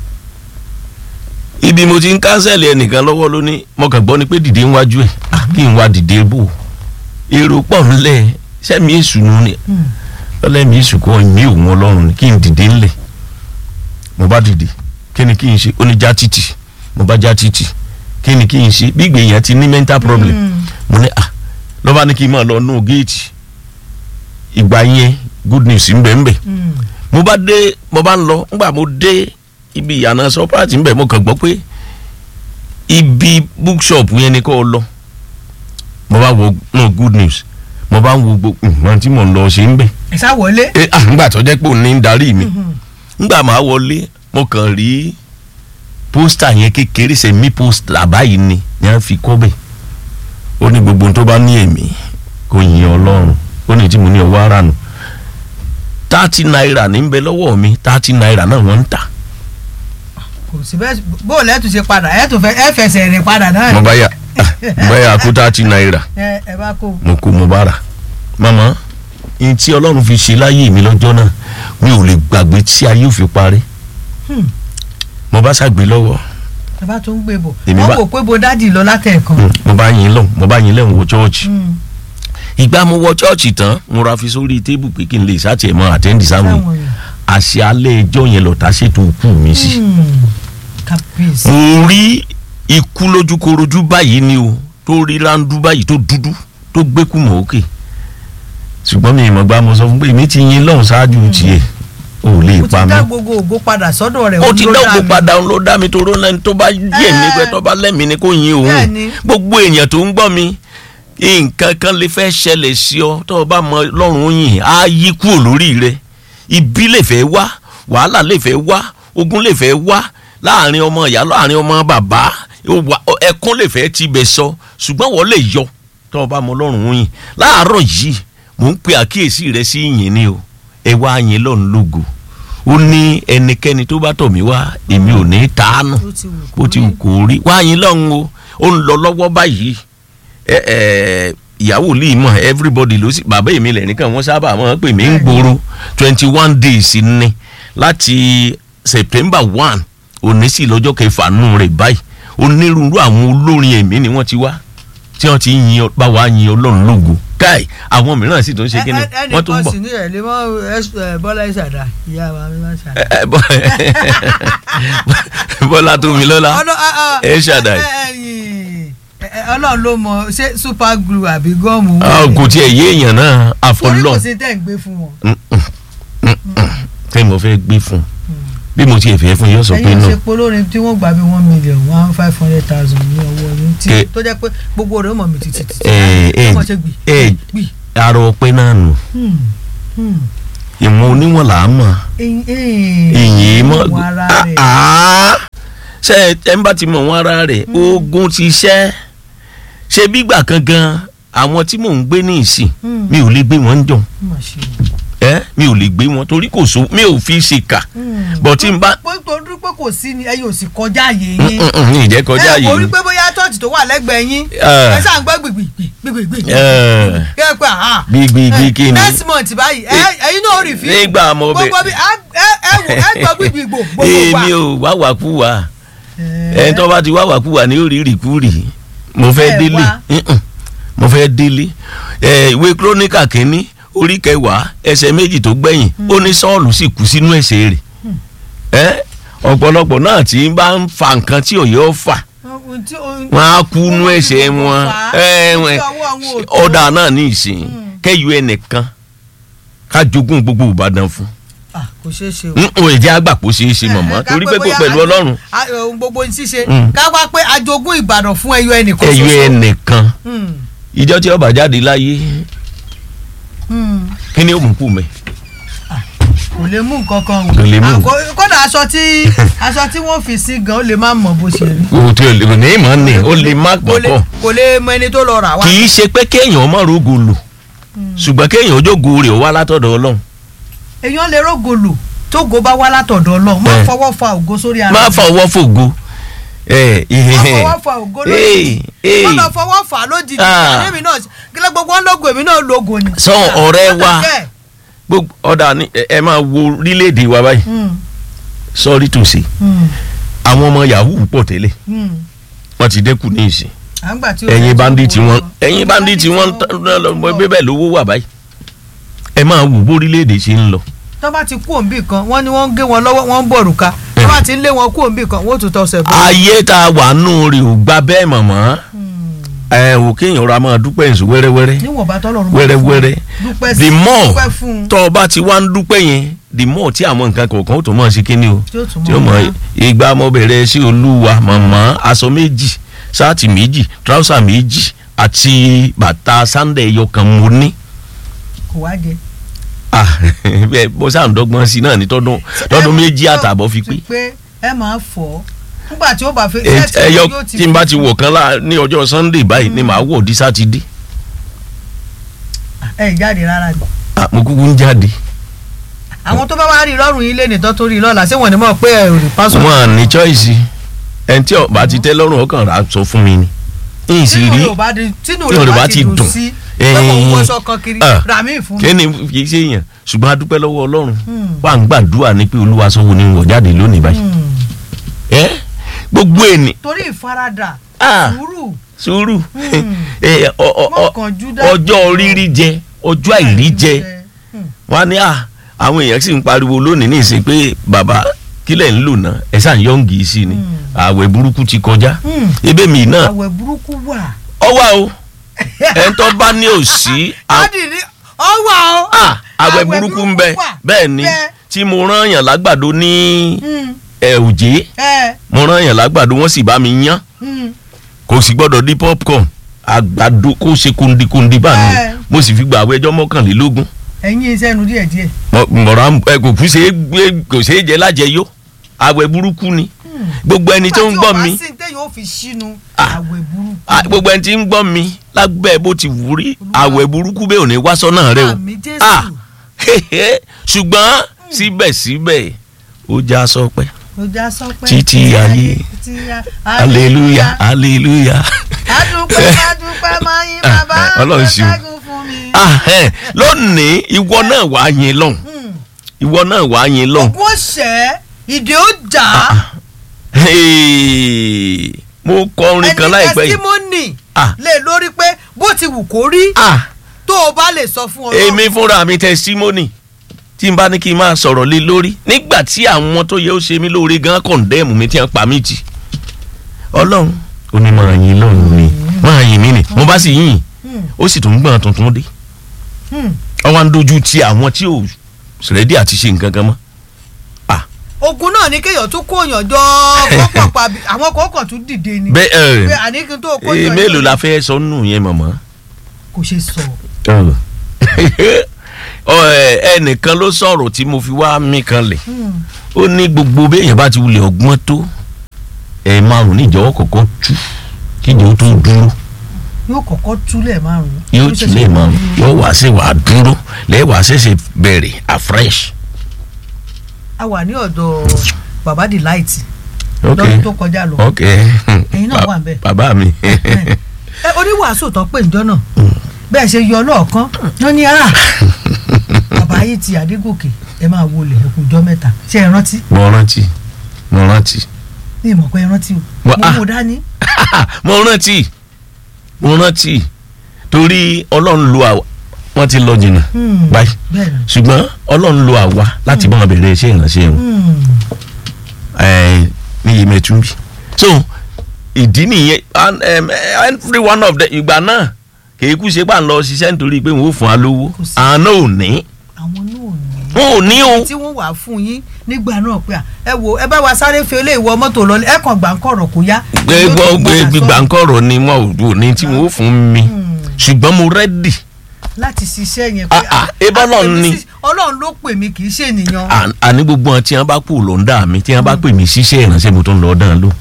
ibi mo ti ń cancel ẹnìkan lọ́wọ́ lóní mo kàn gbọ́ ni pé dìde ń wájú ẹ̀ kí n wá dìde bò èrò pọ̀ ńlẹ̀ sẹ́mi èṣù nù ni ọlẹ́mi èṣù kọ́ ìmí òun ọlọ́run ni kí n dìde ńlẹ̀ mo bá dìde kí ni kí n ṣe ó ní já títì mo bá já títì kí ni kí n ṣe bí ìgbéyàn ti ní mental problem mo ní ah lọ́ba ní kí n máa lọ nù géètì ìgbà yẹn good news ń bẹ ń bẹ mo bá dé mo bá ń lọ ńgbà mo dé ibi ìyànà sọpáàtì ń bẹ mo kàn gbọ́ pé ibi bookshop yẹn ni kò lọ mo bá wo no good news mo bá ń wo gbogbo nǹkan tí mo ń lọ ṣe ń bẹ. ẹ sá wọlé. ẹ ah ńgbà tó jẹ́ pé òun ní ń darí mi ńgbà máa wọlé mo kàn rí pósítà yẹn kékeré sẹ́mi pósítà báyìí ni ni a fi kọ́ bẹ́ẹ̀ ó ní gbogbo tó bá ní èmi kò yin ọlọ́run ó ní tí mo ní ọwọ́ ara nù thirty naira ní bẹ lọ́wọ́ mi thirty naira náà wọ́n ń tà. kò sí bẹ́ẹ̀ bóòlù ẹ̀ tún ṣe padà ẹ̀ tún fẹ́ ẹ̀ fẹsẹ̀ rìn padà náà. mo bá yà mo bá yà kó thirty naira ẹ ẹ bá kó. mo kó mo bá rà màmá ní tí ọlọ́run fi ṣe láyé mi lọ́jọ́ náà mi ò lè gbàgbé tí ayé ò fi parí mo bá ṣàgbé lọ́wọ́ bàbá tó ń gbé bò Èmi wọ́n bá- wò pé bo dádì lọ látẹ̀ẹ̀kan. mo bá yin lọ mo bá yin lẹ́hìn wo chọ́ọ̀chì ìgbà mo wọ chọ́ọ̀chì tán mo ra fi sórí tébù pé kí n lè ṣàtìẹ̀ mọ́ àtẹ́ǹdì sáwọn yìí Sáwọn yìí. àṣẹ alẹ́ ẹjọ́ yẹn lọ́ta ṣètò òkú mi sí. kábíyèsí. mo rí ikú lójúkorojú báyìí ni o tó rí rándú báyìí tó dúdú tó gbẹ́kú mọ́ òkè ṣùgbọ́n mi ìmọ̀ gba mo sọ fún pé èmi ti yin lọ́hùn ṣáájú tiẹ̀ ò lè ó ti pa mí. dá gbogbo ògo padà sọ́dọ̀ rẹ̀ ó òun ti ló dá dá ògo mi. padà òun ló dá mi tó rọ́lá tó bá yẹ̀ mí pé tó bá lẹ́mìí ni kò yin òun Bẹ́ẹ̀ni. gbogbo èèyàn tó ń gbọ́ mi nǹkan kan lè fẹ́ ṣẹlẹ̀ sí ọ tó o bá mọ lọ́rùn yìn á yí kúrò lórí rẹ ibi lè fẹ́ wá wàhálà lè fẹ́ wá ogun lè fẹ́ wá láàrin ọmọ ìyá láàrin ọmọ bàbá wà- ẹkún lè fẹ́ tibẹ̀ sọ ṣùgbọ́n wọ́n lè yọ tó o bá mọ lọ́rùn yìn láàárọ̀ yìí mò ń pe àkíyèsí rẹ sí yìn ni o ẹ wá yìn lọ́run lógo ó ní ẹnikẹ́ni tó bá tọ̀ mí wá èmi ò ní tàánù Ó ti wù kó bó ti wù kó rí wá yín lọ́hùn o ó ń lọ lọ́wọ́ báyìí ẹ ẹ ìyàwó lè mọ̀ everybody ló sì bàbá èmi lẹ̀ nìkan wọ́n sábà máa ń pè mí ń gbòòrò twenty one days ni láti september one òní sí lọ́jọ́ kẹfà nù rẹ̀ báyìí onírúurú àwọn olórin ẹ̀mí ni wọ́n ti wá tí wọ́n ti yin ọ- bá wa yin ọlọ́run lógo káì àwọn mìíràn sì tún ṣe kí ni ẹnì wọ́n tún kan bọ̀ sì ní ẹ̀ lè mọ ẹ, bọ́lá ìṣàdá ìyá wa mi máa ń ṣàdá. ẹ, ẹ, bọ́- bọ́lá tó mi lọ́la Ọlọ́- ah, ah, ẹ ṣàdá ẹ, ẹ, ẹ̀yìn, ẹ, ẹ, ọlọ́run ló mọ ṣé super glue àbí gọ́ọ̀mù. Ah, kò tiẹ̀ yé èèyàn náà torí àfọlọ́ kò sí tẹ̀ ń gbé fún wọn. tẹ́ mo fẹ́ gbé fún bí mo ti ẹ̀fẹ̀ fún yóò sọ pé ẹ̀yin náà ṣe polórin tí wọ́n gbà bí one million one five hundred thousand ní ọwọ́ yín tí Ke- tó jẹ́ pé gbogbo rẹ̀ ó mọ̀ mí títí títí ẹ ẹ ọmọ ṣe gbì ẹ gbì. arọ ọpẹ náà nù Hmm, hmm. ìmọ̀ oníwọ̀n là á mọ̀ Ẹyin- ẹyin- ìyìn mọ̀ ìwọ̀n ara rẹ̀. Ah, ṣe ẹ ń bá ti mọ̀ wọn ara rẹ̀ ogun ti ṣẹ́ ṣe bígbà kan gan àwọn tí mò ń gbé ní ìsìn Hmm. mi ò lè gbé wọn jọ Mà ṣe. ẹ mi ò lè gbé wọn torí kò so mi ò fi ṣèkà Hmm. bọ̀ tí n bá pé torí pé kò sí ni ẹ̀yin ò sì kọjá àyè yín. ní ìjẹ́ kọjá ẹ kò rí yìí pé bóyá tọ́ọ̀tì tó wà lẹ́gbẹ̀ẹ́ yín Ah. ẹ ṣáà ń gbọ́ gbìgbìgbìgbìgbì. Eh. kí ẹ pé àhá. gbígbígbí kí ni next month báyìí ẹ- ẹ̀yin náà ò rí fi. nígbà mo bẹ gbogbo bí ẹ ẹ- ẹ wò ẹ gbọ́ gbìgbìgbò gbogbo wa. èmi ò wá wàkúwà Eh. ẹni tó bá ti wá wàkúwà ní orí rìkúrì mo fẹ́ Ẹ délé wá. Mm-mm. mo fẹ́ délé ẹ ìwé kírónìkà kínní orí kẹwàá ẹsẹ̀ méjì tó gbẹ̀yìn ó ní sọ́ọ̀lù sì kú sínú ẹ̀ṣẹ̀ rẹ̀ ẹ ọ̀pọ̀lọpọ̀ náà tí ń bá ń fa nǹkan tí òye ó fà Ohun tí- ohun- wọn á kú nú ẹ̀ṣẹ̀ ohun tí wọn kò fà á, ẹ ohun wọn tí ọwọ́ àwọn ò tó. ọ̀dà náà ní ìsìn kẹ́yù ẹnìkan ká jogún gbogbo Ìbàdàn fún Ah, kò ṣeé ṣe o. n ò jẹ́ àgbàpọ̀ ṣeé ṣe mọ̀mọ́ Eh, ká torí pé kó bóyá pẹ̀lú a- Ọlọ́run a- ohun gbogbo ń ṣíṣe Mm. ká wá pé ajogún Ìbàdàn fún ẹyọ ẹnìkan ẹ̀yù ṣoṣo. ẹnìkan Hmm, ìjọ tí ọba jáde láyé hmm. kí ni ó mú kú mẹ́ kò lè mú nǹkan kan o. Kò lè mú. Ah, kó- kódà aṣọ tí aṣọ tí wọ́n fi sí gan ó lè má mọ̀ bó ṣe rí. kò tí ò lè ní ìmọ̀ ni ó lè má kò lè pọ̀pọ̀ kò lè mọ ẹni tó lọ rà wá. kì í ṣe pé kéèyàn má rogo lò ṣùgbọ́n kéèyàn ojógo rẹ̀ ó wá látọ̀dọ̀ Ọlọ́run èèyàn lè rógo lò tógo bá wá látọ̀dọ̀ Ọlọ́run má Eh. fọwọ́ fa ògo sórí ara má rẹ̀. fọwọ́ fògo ẹ má fọwọ́ fa ògo lójijì ee má lọ fọwọ́ fà á lójijì Ah. àdémi náà kílẹ̀ gbogbo wọn lógo èmi náà lógo ni. Sọ ọ̀rẹ́ wa. Ó dà bẹ́ẹ̀. gbogbo ọ̀dà ni ẹ ẹ máa wo orílẹ̀-èdè wa báyìí Hmm, sorry to say hmm, àwọn ọmọ yahoo pọ̀ tẹ́lẹ̀ hmm. wọ́n ti dẹ́kun ní ìsìn À ń gbà tí ó ẹ̀yin fẹ́ bandit tó wọn wọ́n- ẹ̀yin bandit wọn wọ́n lọ. bẹ́ẹ̀ lówó wà báyìí ẹ máa wò bó orílẹ̀-èdè ṣe ń lọ tó bá ti kú òǹbì kan wọ́n ní wọ́n ń gé wọn lọ́wọ́ wọ́n ń bọ̀ òrùka tó bá ti ń lé wọn kú òǹbì kan wọ́n ó tún tọ́sẹ̀ bọ́. ayé tá a wà nù rè ò gba bẹ́ẹ̀ mọ̀mọ́ ẹ ò kéèyàn ra máa dúpẹ́ èso wẹ́rẹ́wẹ́rẹ́ níwọ̀n bá tọ́lọ́run bá wẹ́rẹ́wẹ́rẹ́ fún un. dúpẹ́ sí the more dúpẹ́ fún un tọ́ ọ bá ti wá ń dúpẹ́ yẹn the more tí àwọn nǹkan kọ̀ọ̀kan ó tó mọ̀ sí kíní o tí ó tún tí ó mọ mọ́ ìgbà mo bẹ̀rẹ̀ sí olúwa mọ̀mọ́ aṣọ méjì ṣáàtì méjì tíráùsà méjì àti bàtà sándẹ̀ ẹyọ kan mo ní kò wá jẹ. ah bẹ́ẹ̀ bó sáà ń dọ́gbọ́n sí náà ní tọ́dún tọ́dún méjì àtàbọ̀ fi pé pé ẹ máa fọ́ nígbà tí ó bá fi Ẹ- ṣẹ́ẹ̀tì ẹyọ yóò tí n bá ti wọ̀ kan lá ní ọjọ́ sunday báyìí ni màá wọ̀ di sátidé ẹ jáde rárá ni. ah mo kúkú ń jáde àwọn tó bá wá rí lọ́rùn yín lẹ́nìí tó tó rí lọ́la ṣé wọ́n ní mọ̀ pé ẹ ò rí pásọ̀. wọn à ní choice ẹni tí ọba ti tẹ́ lọ́rùn ọkàn rà sọ fún mi ni n sì tínú rí rẹ̀ ò bá di tínú tínú rẹ̀ rẹ̀ ò bá bá ti ti dùn. dùn sí Eh, pé kò ń wọṣọ kan kiri ah, rà mí fún mi. kí ni kì í ṣe èèyàn ṣùgbọ́n a dúpẹ́ lọ́wọ́ ọlọ́run Hmm. wà ń gbàdúrà ní pé olúwa sọ wo ni wọ̀ jáde lónìí báyìí Hmm. ẹ gbogbo ẹni torí ìfaradà Ah. sùúrù sùúrù Hmm. ẹ, ọ- ọ- ọ- mọ̀kànjú dá ọjọ́ rírí jẹ ọjọ́ àìrí jẹ Hmm. wọn á ní à àwọn èèyàn sì ń pariwo lónìí ní ìsìn pé bàbá kílẹ̀ ń lò náà ẹ̀ sàn yọ̀ǹgì sí ni Hmm. àwẹ̀ burúkú ti kọjá Hmm. ebe mi náà àwẹ̀ burúkú wà. ọwọ́ o ẹ̀ ń tọ́ bá ní òsì à- dádì ní ọwọ́ o. à, àwẹ̀ burúkú ń bẹ wà. bẹ́ẹ̀ ni Bẹ́ẹ̀. tí mo rán yàn lágbàdo ní Hmm. ẹ̀ òjé ẹ mo rán yàn lágbàdo wọ́n sì bá mi yán hmm. kò sì gbọ́dọ̀ di popcorn àgbàdo kó ṣe kundikundi bá mi Ẹ. mo sì fi gba àwọn ẹjọ́ mọ́kànlélógún ẹ̀yin iṣẹ́ nu díẹ̀ díẹ̀. mọ̀rọ̀ ẹ kò kú ṣe é gbé kò ṣe é jẹ lájẹyó àwẹ̀ burúkú ni gbogbo ẹni tó ń gbọ́ mi nígbà tí ọba sí téèyàn ó fi ṣínú Ah. àwẹ̀ burúkú. ah, gbogbo ẹni tí ń gbọ́ mi lábẹ́ bó ti wù rí àwẹ̀ burúkú bẹ́ẹ̀ ò ní wá sọ́nà rẹ o àmì jésù. Ah, hehe, ṣùgbọ́n síbẹ̀síbẹ̀ ó já sọpẹ́ ó já sọpẹ́. Títí ayé. títí ayé. hallelujah hallelujah. adúpẹ́ adúpẹ́ máa yín Ah, bàbá ah, Ọlọ́run ṣeun. ṣẹ́gun fún mi. Ah, eh, lónìí ìwọ náà wàá yin lọ́hùn Hmm. ìwọ náà wàá yin lọ́hùn. ogún ọ̀sẹ̀ ìdè ó jà á. Hey, mo kọ orin kan láìpẹ́ yìí. testimony Ah. lè lórí pé bó ti wù kó rí Ah, tó o bá lè sọ fún Ọlọ́run. èmi fúnra mi testimony tí n bá ní kí n máa sọ̀rọ̀ lé lórí nígbà tí àwọn tó yẹ ó ṣe mí lóore gan condemn mi tí wọ́n pa mí jì ọlọ́run ó ní máa yin lọ́run mi máa yin mí ni mo bá sì yìn Hmm. ó sì tún gbọ́n tuntun dé Hmm. wọ́n wá ń dojú ti àwọn tí ò rẹ́dí àti ṣe nǹkan kan mọ́ ah ogun náà ní kéèyàn tún kóyàn jọ kọ́pọ̀ pa bí- àwọn kọ̀ọ̀kan tún dìde ni bẹ́ẹ̀ pé ẹ àní kí n tó ẹ kóyàn mélòó la fẹ́ sọ nù yẹn mọ̀mọ́. kò ṣe sọ Ọ, ẹ, ẹnìkan ló sọ̀rọ̀ tí mo fi wá mí kan lẹ̀ ó ní gbogbo béèyàn bá ti wulẹ̀ ọgbọ́n tó ẹ̀ márùn níjọ́wọ́ kọ̀ọ̀kan tú kíjọ́ tó dúró yóò kọ́kọ́ túlẹ̀ márùn-ún yóò yóò tún ṣẹ̀ṣẹ̀ lè mọ dúró. yóò wá sí wàá dúró lẹ́wàá ṣẹ̀ṣẹ̀ bẹ̀rẹ̀ afresh. a wà ní ọ̀dọ̀ baba delight ok lọ́dún tó kọjá lọ ok Ẹ̀yin náà wà ńbẹ̀. bàbá mi ẹ oníwàásù tó pè níjọ́ náà bẹ́ẹ̀ ṣe yọ lọ́ọ̀kan wọ́n ní ara bàbá yìí ti àdégòkè ẹ máa wọlé ẹkùnjọ́ mẹ́ta ṣé ẹ rántí mo rántí mo rántí ní ìmọ̀ pé ẹ rántí o Wà- mo ah. mú dání mo rántí mo rántí torí ọlọ́run lo àwa wọ́n ti lọ jìnnà Hmm. báyìí bẹ́ẹ̀ ni ṣùgbọ́n ọlọ́run lo àwa láti bá wọn bẹ̀rẹ̀ iṣẹ́ ìránṣẹ́ wọn Hmm. ẹ̀, ní Yemẹtúnbí so ìdí nìyẹn and, um, every one of them ìgbà náà kìí kú ṣe pà ń lọ ṣiṣẹ́ nítorí pé wọ́n ò fún wa lówó Kò sí. àwọn náà ò ní àwọn náà ò ní wọn ò ní o tí wọ́n wà fún yín nígbà náà pé à, ẹ wo ẹ bá wa sáré fi ilé ìwọ mọ́tò lọ ẹ kàn gbà ń kọ̀rọ̀ kó yá. gbogbo gbígbà ńkọ̀rọ̀ ni wọn ò ní tí wọn ò fún mi ṣùgbọ́n mo rẹ́dì láti ṣiṣẹ́ yẹn Ah, ah, ebá Ọlọ́run àpèmí ni. sí- Ọlọ́run ló pè mí kì í ṣe ènìyàn. À- àní gbogbo wọn tí wọn bá kú ló ń dà mí tí wọn bá pè mí ṣiṣẹ́ ìránṣẹ́ mo tó ń lọ dán ló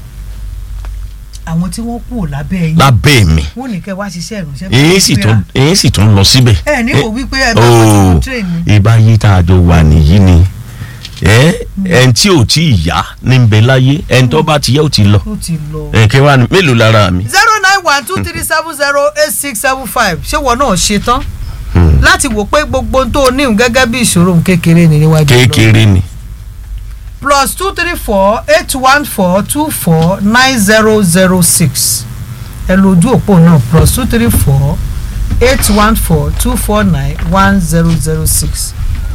àwọn tí wọ́n kú lábẹ́ yín lábẹ́ mi wọ́n ní kẹ́ wá ṣiṣẹ́ ìránṣẹ́ èyí sì tún èyí sì tún lọ síbẹ̀. ẹ ní kò wípé ẹ bá ooo wọn ti train ni. ibà yí tá a jọ wà nìyí ni ẹ ẹn tí ò tí ì yá ní bẹ láyé ẹn tó bá ti yá ò ti lọ ó ti lọ. ẹ kí wàá ní mélòó lára mi. zero nine one two three seven zero eight six seven five ṣé wọn náà ṣe tán Hmm. láti wò pé gbogbo ohun tó o níhùn gẹ́gẹ́ bí ìṣòro òun kékeré ni níwájú Ọlọ́run. kékeré ni plus two three four eight one four two four nine zero zero six ẹ lójú òpó náà plus two three four eight one four two four nine one zero zero six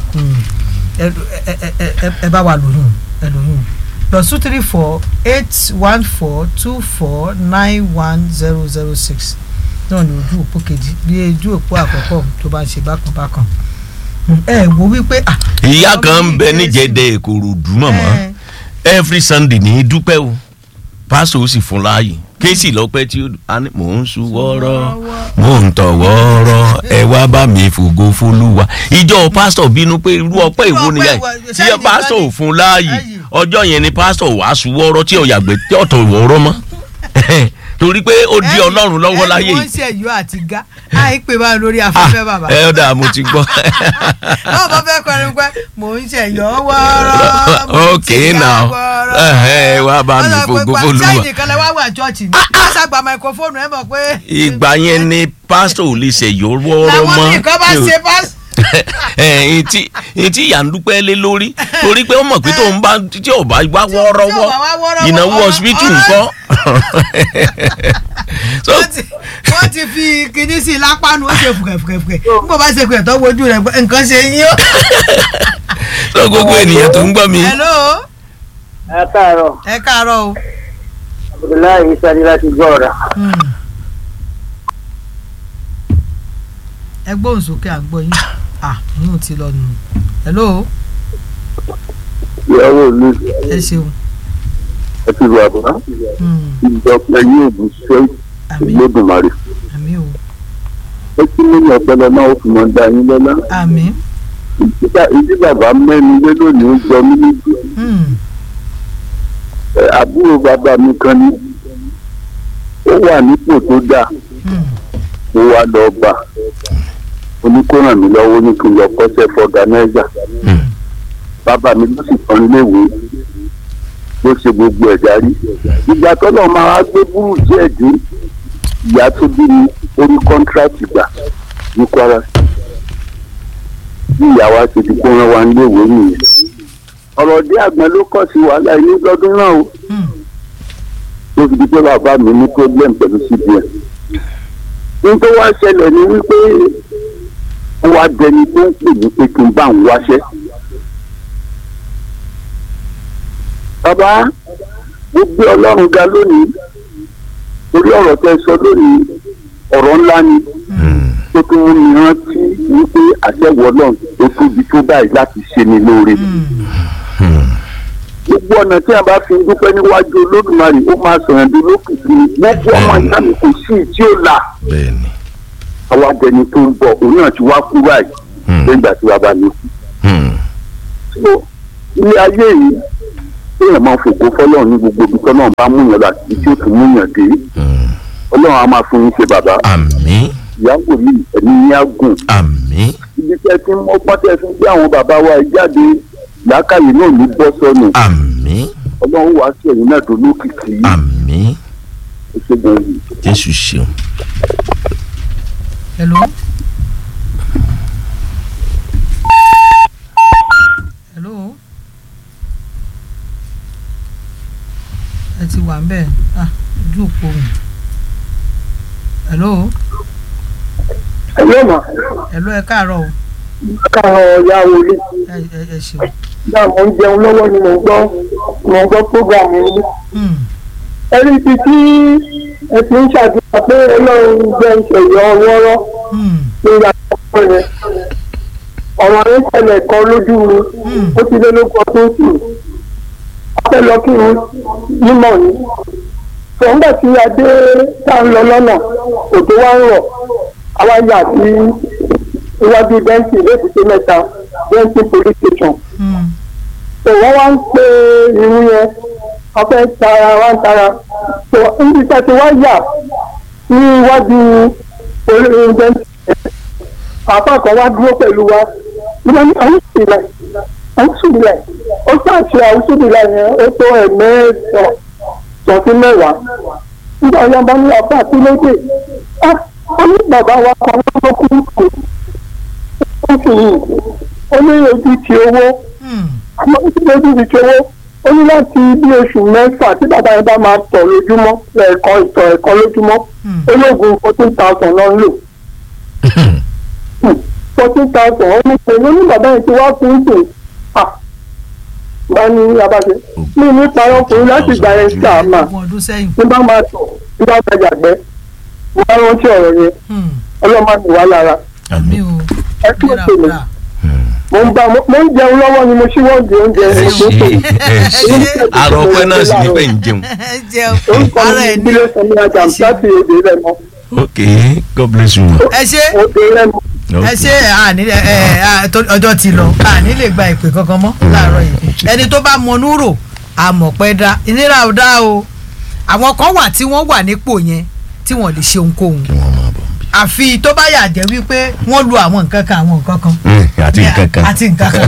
ẹ ẹ ẹ ẹ ẹ bá wa lóyún ẹ lóyún plus two three four eight one four two four nine one zero zero six náà ní ojú òpó kejì bí ojú òpó àkọ́kọ́ tó bá ń ṣe bákan bákan ẹ wo wípé ah ìyá ọmọ kan ń yìí bẹ kéré sí níjẹ̀dẹ̀ Ìkòròdú mọ̀mọ́ ẹ, every sunday ní í dúpẹ́ o pásítọ̀ ó sì fún láàyè kéésì lọ́pẹ́ tí ó a ní mò ń sun wọ́ọ́rọ́ mò ń tọ̀ wọ́ọ́rọ́ ẹ wá bá mi fògo fólúwa ìjọ pásítọ̀ bínú pé irú ọpẹ́ ìwo Irú ọpẹ́ nìyẹn ìwo- tí sẹ́yìn pásítọ̀ ò nìkan fún láàyè láàyè. ọjọ́ yẹn ni pásítọ̀ wàá sun wọ́ọ́rọ́ tí ò yàgbẹ́ tí ọ̀tọ̀ wọ́ọ́rọ́ mọ́ torí pé ó di ẹ̀yin- ọlọ́run lọ́wọ́ láyé ẹ̀yin wọ́n yìí ṣe ẹ̀yọ́ àti ga àìpé báyìí lórí Ah, afẹ́fẹ́ bàbá ẹ ọ̀dà mo ti gbọ́ náà bá fẹ́ kọrin pé mò ń ṣe ẹ̀yọ́ wọ́ọ́rọ́ mo Ok, ti ga now. wọ́ọ́rọ́. Ẹhẹ́, wá bá mi Wọ́n sọ pé fògo pa- f'Olúwa. ṣáà nìkan lẹ wá wà chọ́ọ̀chì ni wọ́n ṣàgbà máikrófóònù ẹ̀ mọ̀ pé ìgbà yẹn ni pásítọ̀ ò lè ṣèyọ́ wọ́ọ́rọ́ làwọn mọ́ nìkan bá ṣe pásítọ̀ ẹ̀ẹ́n tí ẹ̀ẹ́n tí ìyá ń dúpẹ́ lé lórí torí pé ó mọ̀ pé tóun bá tí ò bá wá wọ́ọ́rọ́wọ́ bá wá wọ́ọ́rọ́wọ́, ìnáwó ọ̀rọ̀- hospital ọ̀rọ̀- ńkọ́. so wọ́n ti- wọ́n ti fi kinní sí i lápánu ó ṣe fùkẹ̀fùkẹ̀fùkẹ̀ nígbà bá ṣe kùẹ̀ tó wojú rẹ̀ nǹkan ṣe yín ó. so gbogbo ènìyàn tó ń gbọ́ mi hello ẹ káàárọ̀ ẹ káàárọ̀ o. abdullahi sani láti gbọ́ ọ̀rà Hmm. ẹ gbóhùn sókè à ń gbọ́ yín ah yín ò ti lọ nù hello ìyàwó mi ẹ ṣeun ẹ ti wà bá Hmm. ìjọba yóò bù ṣe àmì ìlódùmarè àmì o ó kí nínú ọpọlọ náà ó fi mọ dá yín lọ́lá àmì Ìdí- ìdí bàbá mẹ́nu lé lónìí ó jọ mí níbi Hmm. Ẹ, àbúrò bàbá mi kan ní ó wà nípò tó dáa Hmm. ó wá lọ bá ó ní kó ràn mí lọ́wọ́ ní kí n lọ kọ́ṣẹ́ fọ́gànáìjà Hmm. bàbá mi ló sì tán léwe ló ṣe gbogbo ẹ̀ darí ìgbà tọ́lọ̀ máa wá gbé búrú díẹ̀ dé ìyá tó bí mi orí kọ́ńtíráàtì gbà ní Kwara bí ìyá wa ṣe di kó rán wa léwe nìyẹn ọ̀rọ̀ dé àgbọn ló kọ̀ sí wàhálà inú lọ́dún náà o Hmm. tó fi di pé bàbá mi ní problem pẹ̀lú cbn ní tó wá ṣẹlẹ̀ ni wípé ó wá dẹni tó ń pè mí pé kí n bá ń wáṣẹ́. bàbá mo gbé ọlọ́run ga lónìí torí ọ̀rọ̀ tẹ́ sọ lónìí ọ̀rọ̀ ńlá ni tó tún mú mi rántí wípé àṣẹwọ̀ náà tó tóbi tó báyìí láti ṣe ni lóore. Hmm. Hmm. gbogbo ọ̀nà tí a bá fi dúpẹ́ níwájú olódùmarè ó máa sọ̀rọ̀ bí lókìkí gbogbo ọmọ ìyá mi kò sí tí ó là bẹ́ẹ̀ni àwa jẹni tó ń bọ̀ òun náà ti wá kú báyìí Hmm. lẹ́yìn ìgbà tí wàá bá mi kú. Hmm. So, ilé ayé yìí téèyàn máa fògo fọlọ́run ní gbogbo ibi tọ́lọ́run bá múyàn lọ àti ibi tí ó tún múyàn dé Hmm. ọlọ́run á máa fún yín ṣe bàbá àmín ìyàwó yìí ẹ̀mí yín á gùn àmín ibi tẹ́ ti ń ọgbọ́n tẹ́ fi ń gbé àwọn bàbá wa yìí jáde làákàyè náà ní bọ́ sọnù àmín ọlọ́run wàá sí ẹ̀yìn náà tó lókìkí àmín ìṣègùn yìí. jésù ṣeun. hello. hello. ẹ ti wà ń bẹ̀ ah ojú òpó mi. hello. ẹ̀yọ́ mà hello ẹ káàárọ̀ o káàárọ̀ ọ̀yá wòlé ẹ ẹ ẹ ṣeun. náà mo ń jẹun lọ́wọ́ ni mo ń gbọ́ mo ń gbọ́ prógrámù yìí. Hmm. ẹni ibi tí ẹ ti ń ṣàdúrà pé ọlọ́run jẹ́ ìṣẹ̀yọ wọ́rọ́ Hmm. lórí àkókò yẹn ọ̀rọ̀ yẹn ṣẹlẹ̀ kan lójú mi Hmm. ó ti lé lóko ọdún sí i a fẹ́ lọ kí n nímọ̀ ni sọ̀ǹgbà tí a dé tá a ń lọ lọ́nà òjò wa ń rọ̀ àwa yà sí iwájú bẹ́ńkì lébùté mẹ́ta bẹ́ńkì police station Hmm. tó wọ́n wá ń pe irun yẹn wọ́n fẹ́ tara wá ń tara tó níbi tí a ti wá yà ní iwájú olóyún bẹ́ńkì àpá kan wá dúró pẹ̀lú wa nígbà ní àwọn ìsìlẹ̀ àwọn ìsìlẹ̀ ó ṣàṣì àwọn ìsìlẹ̀ yẹn ó tó ẹ̀mẹ́ẹ̀sọ̀ sọ̀tí mẹ́wàá nígbà yẹn bá ní àpá àti lóde ah ó ní bàbá wa kan ló kú kù ó sì yìí ó ní ojú ti owó Hmm. àmọ́ ó ti lójú ti ti owó ó ní láti bí oṣù mẹ́fà tí bàbá yẹn bá máa tọ̀ lójúmọ́ ẹ̀ẹ̀kan ìtọ̀ ẹ̀ẹ̀kan lójúmọ́ Hmm. ológun fourteen thousand lọ ń lò fourteen thousand ó ní pé ní bàbá yẹn ti wá fún ìsìn à bá ní abáṣe ní ní parọ́ ọkùnrin láti gbà yẹn sí àmà ogún ọdún sẹ́yìn. ní bá máa tọ̀ ní bá máa yàgbẹ́ ní bá rántí ọ̀rọ̀ yẹn Hmm. ọlọ́mọ mi wá lára àmì o. ẹ kí ló pè mí mo ń bá mo ń jẹun lọ́wọ́ ni mo ṣíwọ́ di oúnjẹ ẹ mo tó pè mí. ṣe ẹ ṣe àrò ọpẹ náà sì ní pẹ́ ń jẹun. ẹ jẹun orúkọ ara mi ẹ ní ní. ìdílé sọmi ajá láti èdè rẹ mọ ok god bless you. ma. ẹ ṣe òde rẹ mọ. ẹ ṣe àní ẹ ẹ tó- ọjọ́ ti lọ àní lè gba ìpè kankan mọ́ láàárọ̀ yìí ẹni tó bá mọnú rò àmọ̀pẹ́ dá ìnira ò dá o àwọn kan wà tí wọ́n wà nípò yẹn tí wọ́n lè ṣe ohunkóhun kí wọ́n máa bọ̀ bí. àfi tó bá yà jẹ́ wípé wọ́n lu àwọn nǹkan kan àwọn nǹkan kan àti nǹkan kan. àti nǹkan kan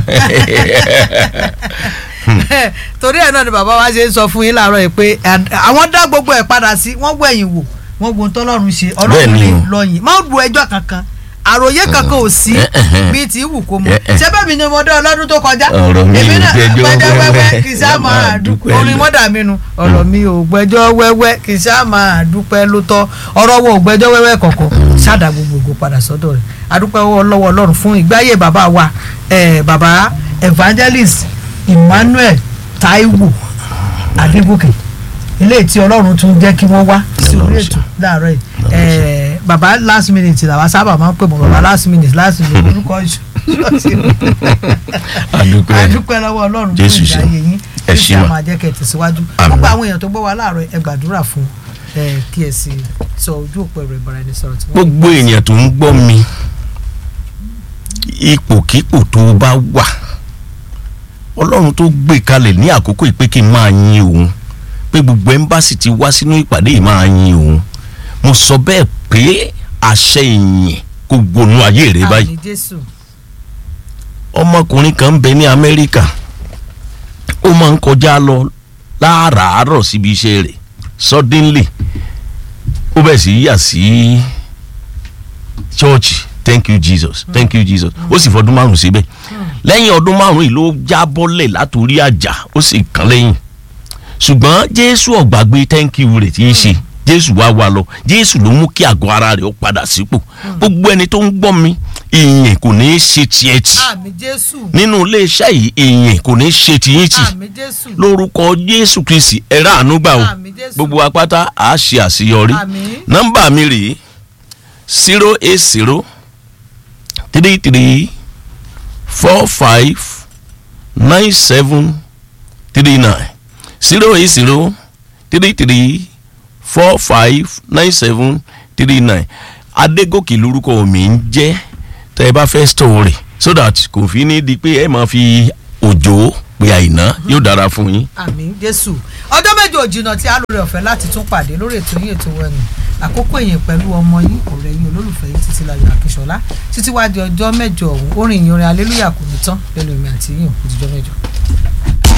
torí ẹ̀ náà ni bàbá wa ṣe ń sọ fún yín láàárọ̀ yìí pé à- àwọn dá gbogbo ẹ̀ padà sí wọ́n gbẹ̀yìn wò wọ́n gbọ́n tọ́lọ́run ṣe ọlọ́run Bẹ́ẹ̀ ni lè o. lọ́yìn má bu ẹjọ́ kankan àròyé kankan ò sí Eh, eh, eh. bíi ti wù kó mọ Eh, eh. ṣé bẹ́ẹ̀ mi ni mo dé ọlọ́dún tó kọjá Ọ̀rọ̀ mi èmi ò náà gbẹ́jọ́ gbẹ́jọ́ wẹ́wẹ́ wẹ́wẹ́, kì í sá máa dúpẹ́ dúpẹ́ orin lọ. mọ́dà mi nu ọ̀rọ̀ mi ò gbẹ́jọ́ wẹ́wẹ́ kì í sá máa dúpẹ́ ló tọ́ ọ̀rọ̀ wo ò gbẹ́jọ́ wẹ́wẹ́ kọ̀ọ̀kan ṣáàdà gbogbogbò padà sọ́dọ̀ rẹ̀ adúpẹ́ lọ́wọ́ ọlọ́run fún ìgbáyé bàbá wa eh, bàbá evangelist Emmanuel Taiwo Adégòkè ilé tí ọlọ́run tún jẹ́ kí wọ́n wá sí orí ètò láàárọ̀ yìí Eh, bàbá last minute làwa sábà máa ń pè mọ́ bàbá last minute last minute orúkọ ṣọ́ọ̀ṣì adúpẹ́ adúpẹ́ lọ́wọ́ ọlọ́run fún Jésù ìgbà ṣeun. ayé yín Ẹ kí ṣé a ma. máa jẹ́ kẹ́ ẹ tẹ̀síwájú Àmín. gbogbo àwọn èèyàn tó gbọ́ wa láàárọ̀ ẹ gbàdúrà fún ẹ kí ẹ sì sọ ojú òpó ẹ̀rọ ìbáraẹnisọ̀rọ̀ tí wọ́n. gbogbo èèyàn tó ń gbọ́ mi ipòkípò tó bá wà ọlọ́run tó gbé kalẹ̀ ní àkókò ìpè kí n máa yin òun pé gbogbo ẹ́mbásì ti wá sínú ìpàdé yìí máa yin òun mo sọ bẹ́ẹ̀ pé àṣẹ ìyìn kò gbónú ayé rẹ báyìí àmì jésù ọmọkùnrin kan ń bẹ ní amẹ́ríkà ó máa ń kọjá lọ láàárọ̀ síbi iṣẹ́ rẹ̀ suddenly ó bẹ̀ sí yà sí church thank you jesus thank you jesus ó sì fọdún márùn síbẹ̀ lẹ́yìn ọdún márùn yìí ló já bọ́lẹ̀ látòrí àjà ó sì kàn lẹ́yìn ṣùgbọ́n jésù ọ̀gbàgbé thank you rẹ̀ tí í ṣe jésù wá wá lọ jésù ló mú kí àgọ́ ara rẹ̀ ó padà sípò gbogbo ẹni tó ń gbọ́ mi ìyìn kò ní í ṣe tiẹ̀ tì àmì jésù nínú iléeṣẹ́ yìí ìyìn kò ní í ṣe tiyín tì àmì jésù lórúkọ jésù kristi ẹ̀rọ àánú gbà o àmì jésù gbogbo apáta à á ṣe àṣeyọrí àmì nọ́mbà mi rèé zero eight zero three three four five nine seven three nine zero eight zero three three four five nine seven three nine adégòkè lórúkọ mi ń jẹ́ tẹ́ ẹ bá fẹ́ story so that kò fi ní di pé ẹ máa fi òjò pé àìná yóò dára fún yín. àmín jésù ọjọ́ méje òjìnà tí a lóore ọ̀fẹ́ láti tún pàdé lórí ètò yín ètò wẹ̀nù àkókò yẹn pẹ̀lú ọmọ yín ọ̀rẹ́ yín olólùfẹ́ yín títí láyọ̀ àkíṣọlá títí wá di ọjọ́ mẹ́jọ ọ̀hún orin ìyìn orin alélúyà kò ní tán lẹ́nu èmi àti yín òkú tíjọ́ mẹ́jọ.